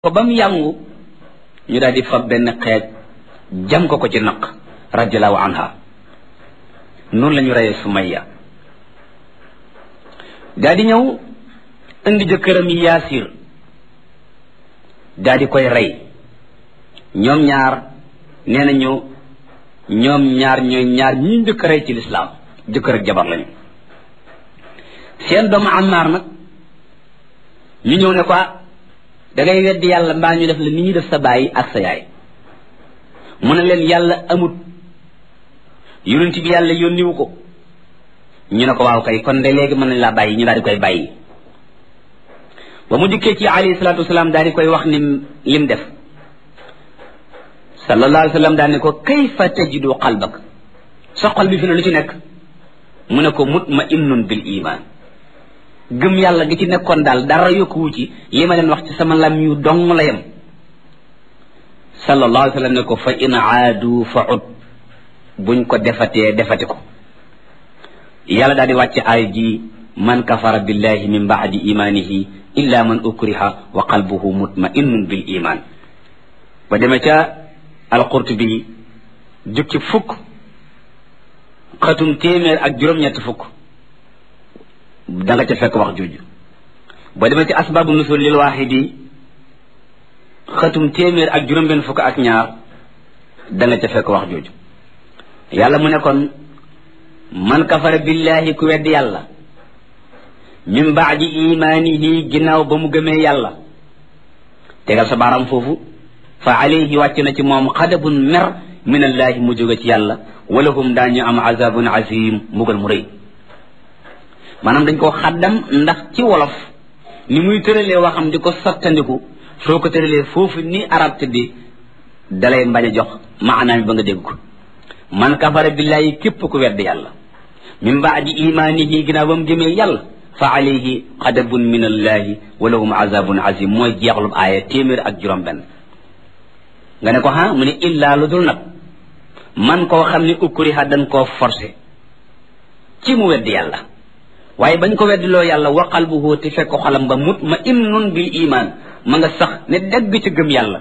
ko ba mu yàngu ñu daal di fab benn xeej jam ko ko ci naq radiallahu anha noonu la ñu reyee Sumayya daal di ñëw indi jëkkëram yi yaasir daal di koy rey ñoom ñaar nee nañu ñoom ñaar ñooy ñaar ñi njëkk rey ci lislaam jëkkër ak jabar lañu seen doomu Ammaar nag ñu ñëw ne ko da ngay weddi yàlla mbaa ñu def la ni ñuy def sa baay ak sa yaay mu ne leen yàlla amut yonent bi yàlla yónniwu ko ñu ne ko waaw kay kon de léegi mën nañ laa bàyyi ñu daal di koy bàyyi ba mu dikkee ci alayhi salaatu wasalaam daal di koy wax ni lim def sallallahu alayhi wa sallam daal ne ko kayfa tajidu qalbak sa xol bi fi ne lu ci nekk mu ne ko mutma'innun bil iman gëm yàlla gi ci nekkoon daal dara yokkuwu ci li ma leen wax ci sama lam yu dong la yem sallallahu alayhi wa sallam ne ko fa in aadu fa ud buñ ko defatee defati ko yàlla daal di wàcce aay ji man kafara billahi min baadi imanihi illa man ukriha wa qalbuhu mutma'innun bil iman ba demee ca alqurtubi jukki fukk xatum téeméer ak juróom-ñett fukk da nga ca fekk wax jooju boo demee ci asbaabu nusul lil waaxidi xatum téeméer ak juróom-benn fukk ak ñaar da nga ca fekk wax jooju yàlla mu ne kon man kafara billahi ku weddi yàlla min baadi imaanihi ginnaaw ba mu gëmee yàlla tegal sa baaraam foofu fa alayhi wàcc na ci moom xadabun mer min allaahi mu jóge ci yàlla walahum daañu am azabun azim mbugal mu rëy maanaam dañ ko xaddam ndax ci wolof ni muy tëralee waxam di ko sottandiku soo ko tëralee foofu ni arab tëddi dalay mbañ a jox maanaam ba nga dégg ko man kafara billahi képp ku wedd yàlla min baadi imaanihi ginnaaw ba mu gëmee yàlla fa alayhi xadabun min allahi wa lahum azabun azim mooy jeexlub aaya téeméer ak juróom benn nga ne ko ha mu ne illaa lu dul nag man koo xam ne ukriha dañ koo forcé ci mu wedd yàlla waaye bañ ko weddiloo yàlla wa qalbuhu te fekk xolam ba mutma'innun bil iman ma nga sax ne dégg ci gëm yàlla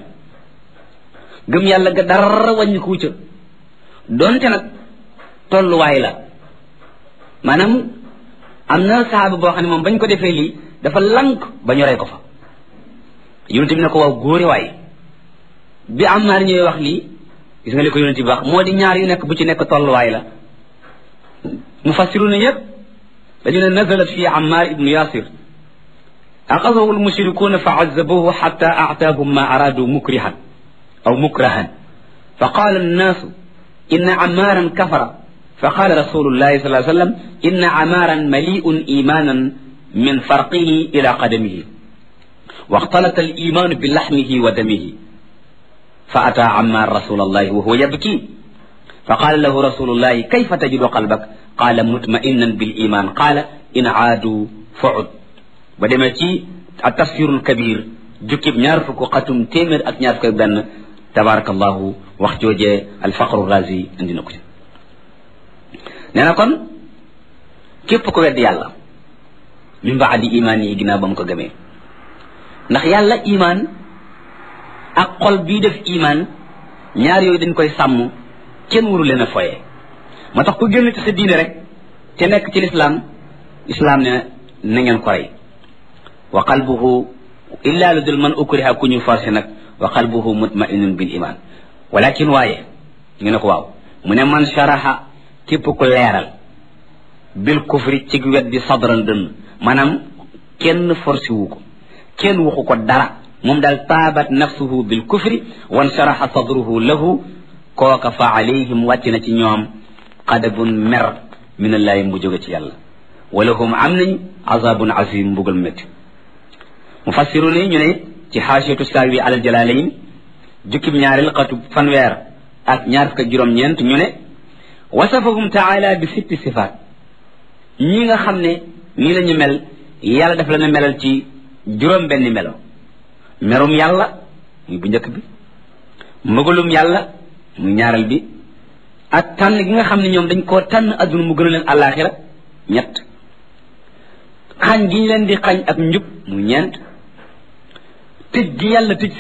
gëm yàlla ga dara wàññiku ca donte nag tolluwaay la maanaam am na saaba boo xam ne moom bañ ko defee lii dafa lank ba ñu rey ko fa yonent bi ne ko waaw góore waay bi Ammaar ñooy wax lii gis nga li ko yonent bi wax moo di ñaar yu nekk bu ci nekk tolluwaay la mufassiruna yépp dañu ne nazalat fi Ammaar ibnu Yaasir axadahu almushrikuuna fa azzabuhu xatta aataahum ma araadu mukrihan aw mukrahan fa qaala annaasu inna Ammaaran kafara fa qaala rasulullahi sallallahu alayhi wa sallam inna Ammaaran mali'un imaanan min farqihi ila qadamihi waxtalata al-imaanu bi laxmihi wa damihi fa ataa Ammaar rasulallahi wa huwa yabki fa qaala lahu rasulullahi kayfa tajidu qalbak qaala mutma'innan bil iman qaala in aadu fa'ud ba demee ci at-tafsirul kabir jukkib ñaar fukk xatum téeméer ak ñaar fukk benn tabarakallahu wax joojee alfaqru razi indi na ko ci nee na kon képp ko wedd yàlla min baadi imaan yi ginnaaw ba mu ko gëmee ndax yàlla imaan ak xol bii def imaan ñaar yooyu dañ koy sàmm kenn waru leen a foye moo tax ku génn ci sa diine rek te nekk ci lislaam islaam ne na ngeen ko rey wa qalbuhu illa lu dul man ukriha ku ñu forcé nag wa qalbuhu mutma'innun bil iman walakin waaye ñu ne ko waaw mu ne man sharaha képp ku leeral bil kufri ci weddi sadran dënn maanaam kenn forcé wu ko kenn waxu ko dara moom daal taabat nafsuhu bil kufri wan sharaha sadruhu lahu kooka fa alayhim wàcc na ci ñoom xadabun mer min allaahi mu jóge ci yàlla wala hum am nañ azabun azim mbugal métti mufassiru ni ñu ne ci xaasiyatu saawi alal jalalayn jukkib ñaareel xatu fanweer ak ñaar fukk ak juróom-ñeent ñu ne wasafahum taala bi sitti sifaat ñi nga xam ne nii la ñu mel yàlla daf leen a melal ci juróom benn melo merum yàlla muy bu njëkk bi mbugalum yàlla muy ñaareel bi ak tànn gi nga xam ne ñoom dañ koo tànn adduna mu gën a leen àllaaxira ñett xañ gi ñu leen di xañ ak njub mu ñeent tëj gi yàlla tëj